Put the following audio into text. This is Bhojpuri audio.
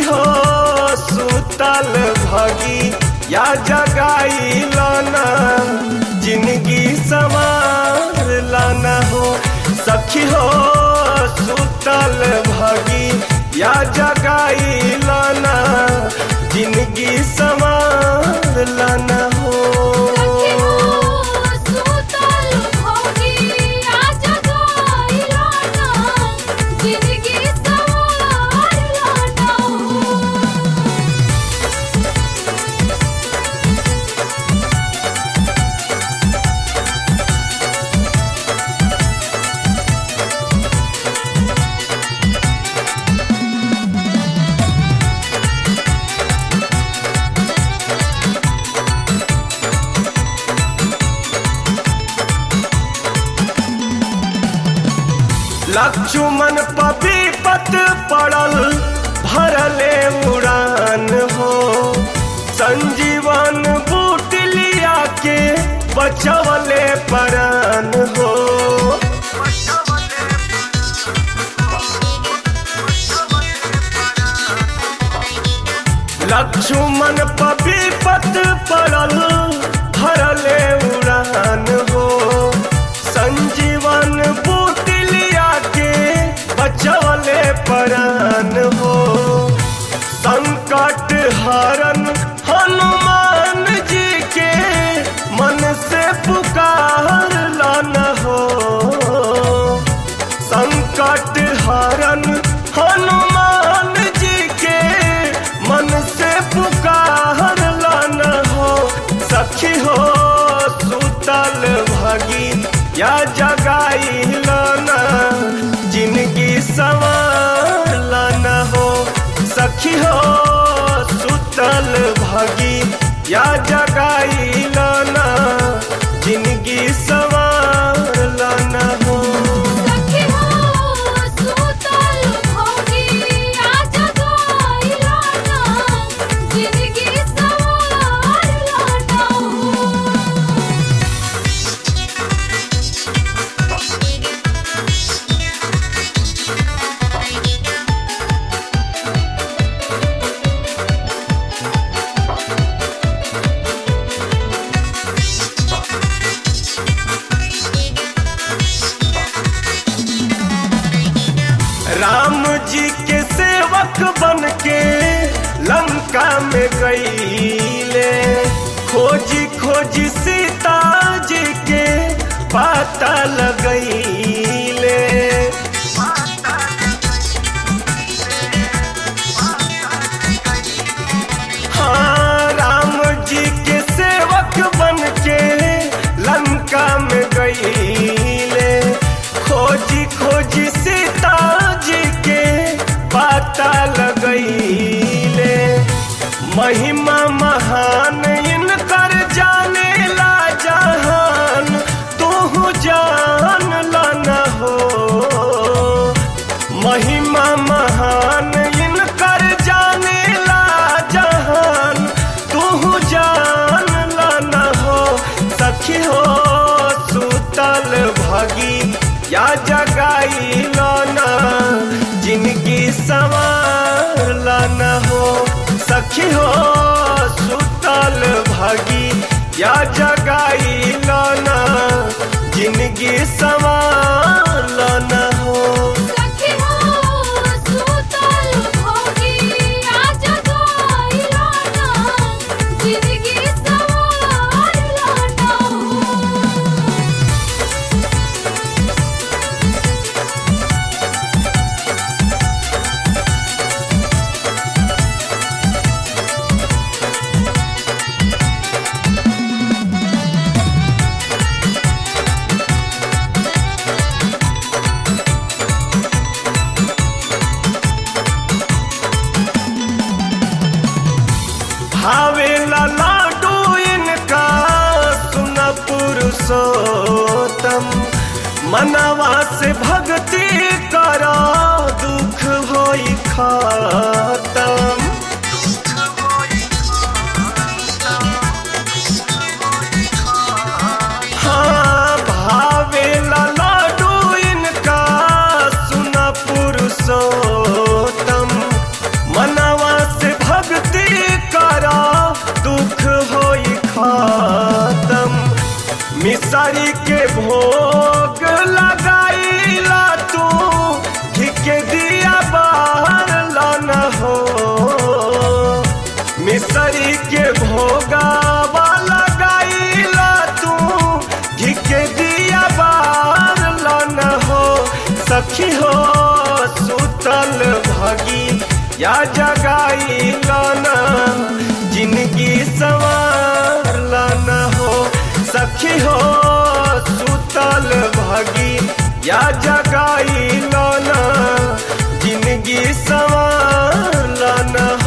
हो सुतल भगी या जगाई लाना जिंदगी सवार लाना हो सखी हो सुतल भगी या जगाई लाना जिंदगी सवार लाना हो सखी हो सुतल भोगी आज गाइलाना जिंदगी सवार लाना लक्ष्मण पपी पत पड़ल भरले उड़ान हो संजीवन बूट लिया के बचवले परान हो लक्ष्मण पपी पत पड़ल भरले उड़ान हो संजीवन बूट लिया के बचवले परान हो संकट हरन हनुमान जी के मन से पुकार लाना हो संकट हरन हनुमान जी के मन से पुकार लाना हो सखी हो सुतल भगी या जगाई लाना जिंदगी सवार लाना हो सखी हो सुतल भगी या जगाई लाना जिंदगी सवार लाना हो सखी हो सुतल भोगी आज गाइलाना जिंदगी सवार लाना राम जी के सेवक बन के लंका में गईले खोजी खोजी सीता जी के पता लगईले हाँ राम जी के सेवक बन के लंका में गईले खोजी खोजी सीता जी के पता लगईले महिमा महान इनकर जाने ला जहान तू जान लाना हो महिमा महान इनकर जाने ला जहान तू जान लाना हो सखी हो सुतल भगी या जगाई लाना जिंदगी सवार लाना हो सखी हो सुतल भगी या जगाई लाना जिंदगी सवार लाना हो सखी हो सुतल भोगी आज गाइलाना जिंदगी सवार लाना भावे लाडू इनका सुन पुरुषोत्तम मनवा से भक्ति करा दुख होई खत्म हाँ भावे लाडू इनका सुन पुरुषोत्तम मनवा केसरी के भोगावा लगाईला तू घी के दिया बार लन हो सखी हो सुतल भगी या जगाई लाना जिंदगी सवार लाना हो सखी हो सुतल भगी या जगाई लाना जिंदगी सवार लाना